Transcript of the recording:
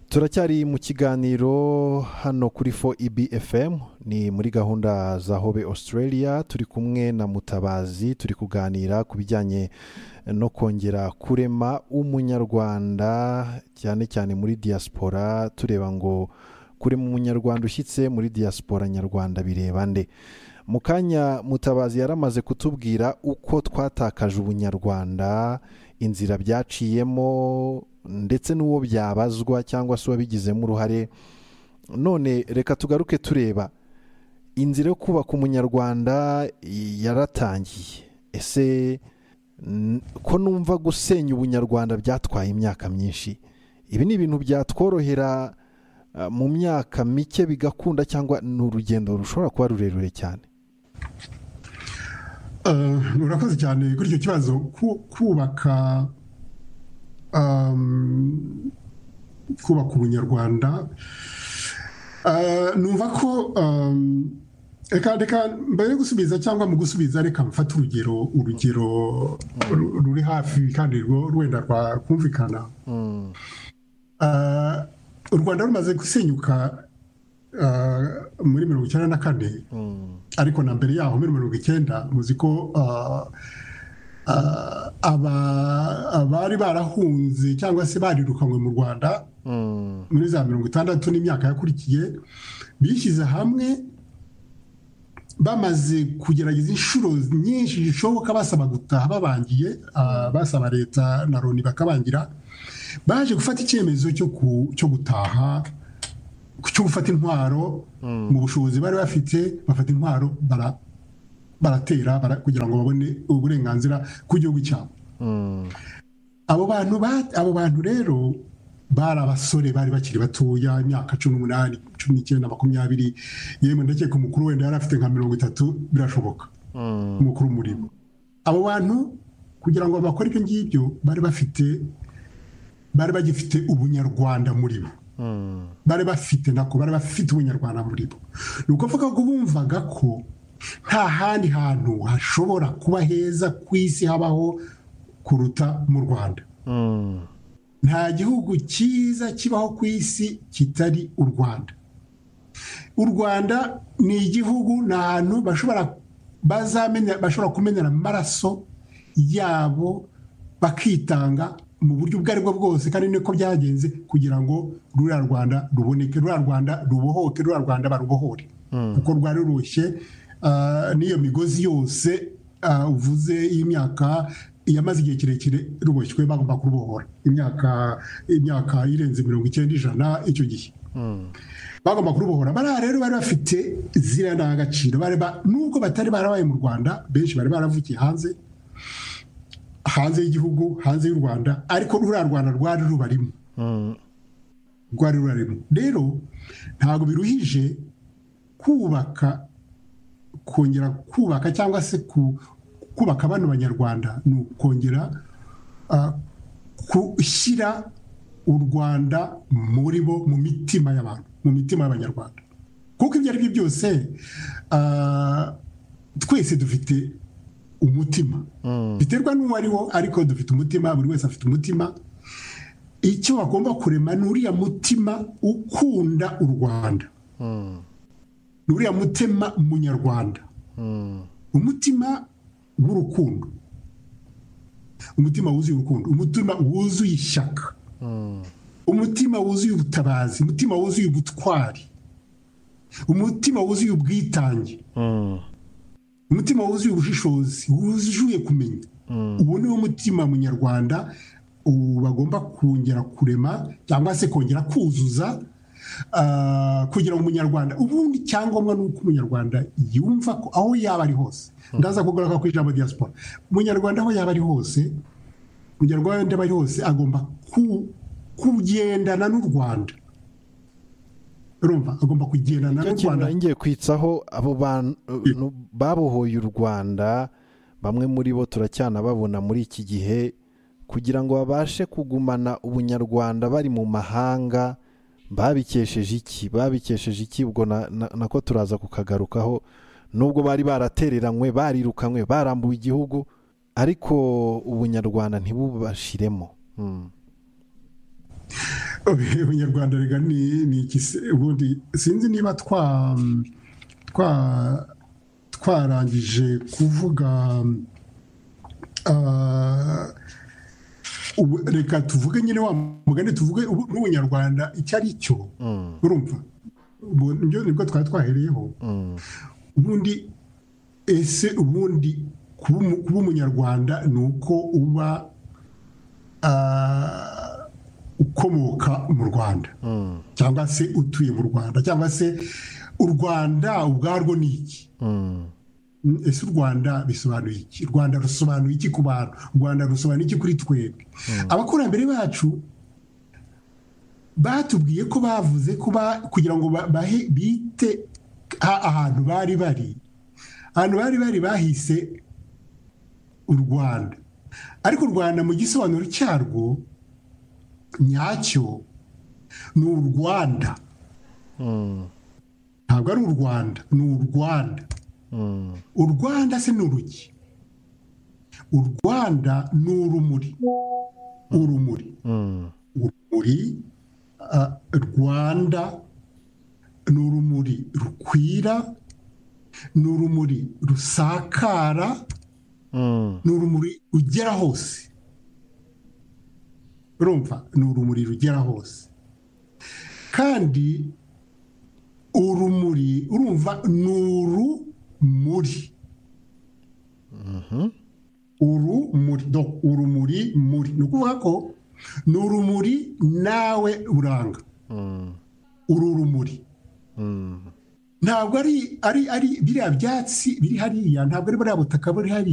turacyari mu kiganiro hano kuri fo ibfm ni muri gahunda za hobe australia turi kumwe na mutabazi turi kuganira ku bijyanye no kongera kurema umunyarwanda cyane cyane muri diaspora tureba ngo kurema umunyarwanda ushyitse muri diaspora nyarwanda bireba nde mu kanya mutabazi yaramaze kutubwira uko twatakaje ubunyarwanda inzira byaciyemo ndetse n'uwo byabazwa cyangwa se uwabigizemo uruhare none reka tugaruke tureba inzira yo kubaka umunyarwanda yaratangiye ese ko numva gusenya ubunyarwanda byatwaye imyaka myinshi ibi ni ibintu byatworohera mu myaka mike bigakunda cyangwa ni urugendo rushobora kuba rurerure cyane murakoze cyane kuri icyo kibazo kubaka kubaka ubunyarwanda numva ko reka reka mbere yo gusubiza cyangwa mu gusubiza reka mfate urugero urugero ruri hafi kandi rwenda rwakumvikana u rwanda rumaze gusenyuka muri mirongo icyenda na kane ariko na mbere yaho muri mirongo icyenda muzi ko abari barahunze cyangwa se barirukanywe mu rwanda muri za mirongo itandatu n'imyaka yakurikiye bishyize hamwe bamaze kugerageza inshuro nyinshi zishoboka basaba gutaha babangiye basaba leta na loni bakabangira baje gufata icyemezo cyo gutaha cyo gufata intwaro mu bushobozi bari bafite bafata intwaro baratera kugira ngo babone uburenganzira ku gihugu cyabo abo bantu abo bantu rero bari abasore bari bakiri batoya imyaka cumi n'umunani cumi n'icyenda makumyabiri yemwe ndakeka umukuru wenda yari afite nka mirongo itatu birashoboka umukuru murimo abo bantu kugira ngo bakore ibyo ngibyo bari bafite bari bagifite ubunyarwanda muri bo bari bafite nako bari bafite ubunyarwanda muri bo ni ukuvuga ko bumvaga ko nta handi hantu hashobora kuba heza ku isi habaho kuruta mu rwanda nta gihugu cyiza kibaho ku isi kitari u rwanda u rwanda ni igihugu ni ahantu bashobora kumenera amaraso yabo bakitanga mu buryo ubwo ari bwo bwose kandi niko byagenze kugira ngo ruriya rwanda ruboneke ruriya rwanda rubohoke ruriya rwanda barubohore kuko rwari rurushye n'iyo migozi yose uvuze y'imyaka yamaze igihe kirekire ruboshywe bagomba kurubohora imyaka irenze mirongo icyenda ijana icyo gihe bagomba kurubohora bariya rero bari bafite ziriya ndangagaciro nubwo batari barabaye mu rwanda benshi bari baravukiye hanze hanze y'igihugu hanze y'u rwanda ariko ruriya rwanda rwari rubarimo rwari rubarimo rero ntabwo biruhije kubaka kongera kubaka cyangwa se kubaka bano banyarwanda ni ukongera gushyira u rwanda muri bo mu mitima y'abantu mu mitima y'abanyarwanda kuko ibyo ari byo byose twese dufite umutima biterwa n'uwo ari wo ariko dufite umutima buri wese afite umutima icyo bagomba kurema ni uriya mutima ukunda u rwanda ni uriya mutima munyarwanda umutima w'urukundo umutima wuzuye urukundo umutima wuzuye ishyaka umutima wuzuye ubutabazi umutima wuzuye ubutwari umutima wuzuye ubwitange umutima wuzuye ubushishozi wuzuye kumenya ubu ni wo mutima munyarwanda bagomba kongera kurema cyangwa se kongera kuzuza kugira ngo umunyarwanda ubundi icyangombwa ni uko umunyarwanda yumva ko aho yaba ari hose ndaza kugaruka ku ijambo diaspora umunyarwanda aho yaba ari hose umunyarwanda aba ari hose agomba kugendana n'u rwanda rumva agomba kugendana n'u rwanda ngiye kwitsaho abo bantu babohoye u rwanda bamwe muri bo turacyanababona muri iki gihe kugira ngo babashe kugumana ubunyarwanda bari mu mahanga babikesheje iki babikesheje iki ubwo nako turaza kukagarukaho nubwo bari baratereranywe barirukanywe barambuwe igihugu ariko ubunyarwanda ntibubashiremo ubunyarwanda rega ni iki se ubundi sinzi niba twa twa twarangije kuvuga ah, ubu- reka tuvuge nyine wa mugani tuvuge ubu- n'ubunyarwanda icyo ari cyo urumva Ubu nibyo nibwo twari twahereyeho ubundi ese ubundi kuba umu- kuba umunyarwanda ni uko uba ah, ukomoka mu rwanda cyangwa se utuye mu rwanda cyangwa se u rwanda ubwarwo ni iki Mm, ese u rwanda bisobanuye iki u rwanda rusobanuye iki ku bantu u rwanda rusobanuye iki kuri twebwe abakurambere bacu batubwiye ko bavuze ko ba- kugira ngo ba- bahe bite ha- ahantu bari bari ahantu bari bari bahise u rwanda ariko u rwanda mu gisobanuro cyarwo nyacyo ni u rwanda ntabwo ari u rwanda ni u rwanda u rwanda se ni uruki u rwanda ni urumuri urumuri urumuri ah, rwanda ni urumuri rukwira ni urumuri rusakara ni urumuri rugera hose urumva ni urumuri rugera hose kandi urumuri urumva ni urumuri urumuri do urumuri muri ni ukuvuga ko ni urumuri nawe uranga uru rumuri ntabwo ari ari ari biriya byatsi biri hariya ntabwo ari buriya butaka buri hariya